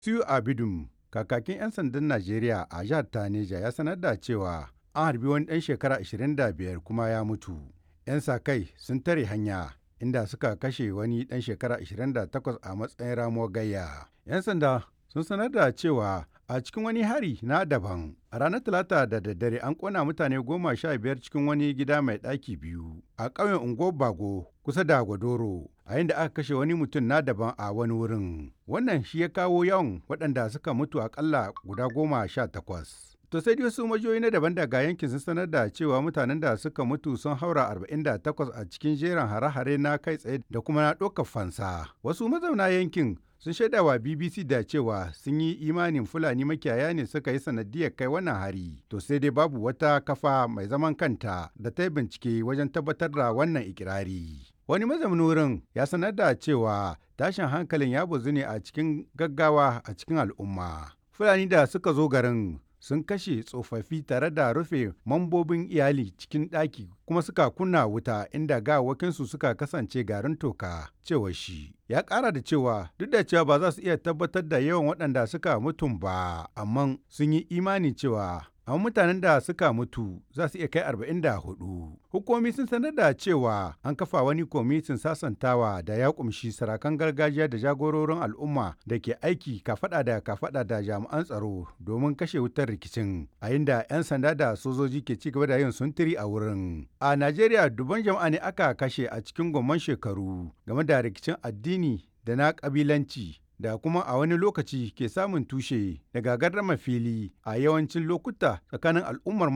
Su Abidum, kakakin 'yan sandan Najeriya a jihar Taneja ya sanar da cewa an harbi wani ɗan shekara 25 kuma ya mutu. 'Yan sa-kai sun tare hanya inda suka kashe wani ɗan shekara 28 a matsayin ramuwar gayya. 'Yan sanda sun sanar da cewa a cikin wani hari na daban a ranar talata da daddare an kona mutane goma sha biyar cikin wani gida mai ɗaki biyu a ƙauyen unguwar bago kusa da gwadoro a inda aka kashe wani mutum na daban a wani wurin wannan shi ya kawo yawan waɗanda suka mutu akalla guda goma sha takwas To sai dai wasu majiyoyi na daban daga yankin sun sanar da cewa mutanen da suka mutu sun haura 48 a cikin jerin hare-hare na kai tsaye da kuma na ɗaukar fansa. Wasu mazauna yankin sun shaida wa BBC da cewa sun yi imanin Fulani makiyaya ne suka yi sanadiyar kai wannan hari. To sai dai babu wata kafa mai zaman kanta da ta yi bincike wajen tabbatar da wannan ikirari. Wani mazaunin wurin ya sanar da cewa tashin hankalin ya bazu ne a cikin gaggawa a cikin al'umma. Fulani da suka zo garin sun kashe tsofaffi tare da rufe mambobin iyali cikin ɗaki kuma suka kunna wuta inda gawakinsu suka kasance garin toka cewa shi ya ƙara da cewa duk da cewa ba za su iya tabbatar da yawan waɗanda suka mutum ba amma sun yi imani cewa amma mutanen da suka mutu za su iya kai 44. Hukumomi sun sanar da cewa an kafa wani kwamitin sasantawa da ya kumshi sarakan gargajiya da jagororin al'umma da ke aiki kafada da kafada da jami'an tsaro domin kashe wutar rikicin a inda 'yan sanda da sojoji ke ci gaba da yin suntiri a wurin. A Najeriya dubban jama'a ne aka kashe a cikin gomman shekaru game da rikicin addini da na kabilanci da kuma a wani lokaci ke samun tushe daga gardama fili a yawancin lokuta tsakanin al'ummar